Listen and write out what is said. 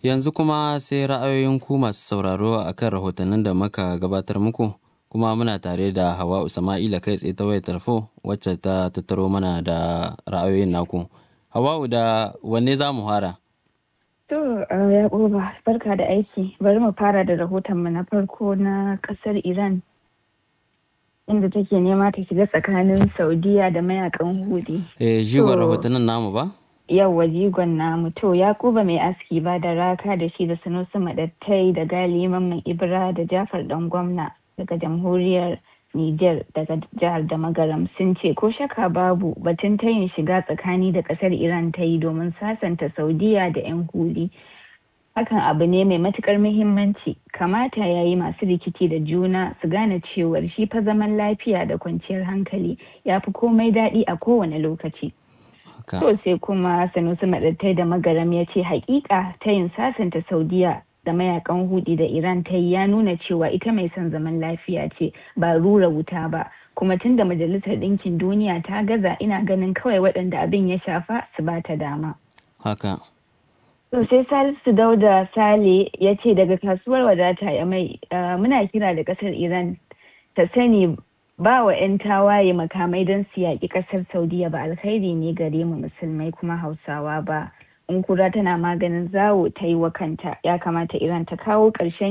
Yanzu kuma sai ra'ayoyin ku masu sauraro a kan rahotannin da muka gabatar muku kuma muna tare da Hawa Usama'ila kai tsaye ta wayar tarfo wacce ta tattaro mana da ra'ayoyin naku. Hawa'u da wanne za mu fara? To, ya barka da aiki. Bari mu fara da rahotonmu na farko na ƙasar Iran inda take nema ta shiga tsakanin Saudiya da mayakan Hudi. Eh, jigon rahotannin namu ba? Yawwa jigon namu. To, Yakuba mai aski ba da raka da shi da Sanusi Madattai da Gali Mamman Ibra da Jafar Dan Gwamna daga jamhuriyar Nijar daga jihar da Magaram sun ce ko shaka babu batun tayin shiga tsakani da kasar Iran ta yi domin sasanta Saudiya da 'yan huli. Hakan abu ne mai matukar muhimmanci kamata ya yi masu rikici da juna su gane cewar shi fa zaman lafiya da kwanciyar hankali ya fi komai daɗi a kowane lokaci. To sai kuma Sanusi Maɗattai da Magaram ya ce hakika tayin sasanta Saudiya da mayakan hudi da Iran ta yi ya nuna cewa ita mai son zaman lafiya ce ba rura wuta ba kuma tun da majalisar ɗinkin duniya ta gaza ina ganin kawai waɗanda abin ya shafa su ba ta dama. Haka. To sai Salisu Dauda Sale ya ce daga kasuwar wadata ya mai muna kira da ƙasar Iran ta sani ba wa 'yan tawaye makamai don su yaƙi ƙasar Saudiya ba alkhairi ne gare mu musulmai kuma Hausawa ba. in kura tana maganin zawo ta yi wa kanta ya kamata iran ta kawo ƙarshen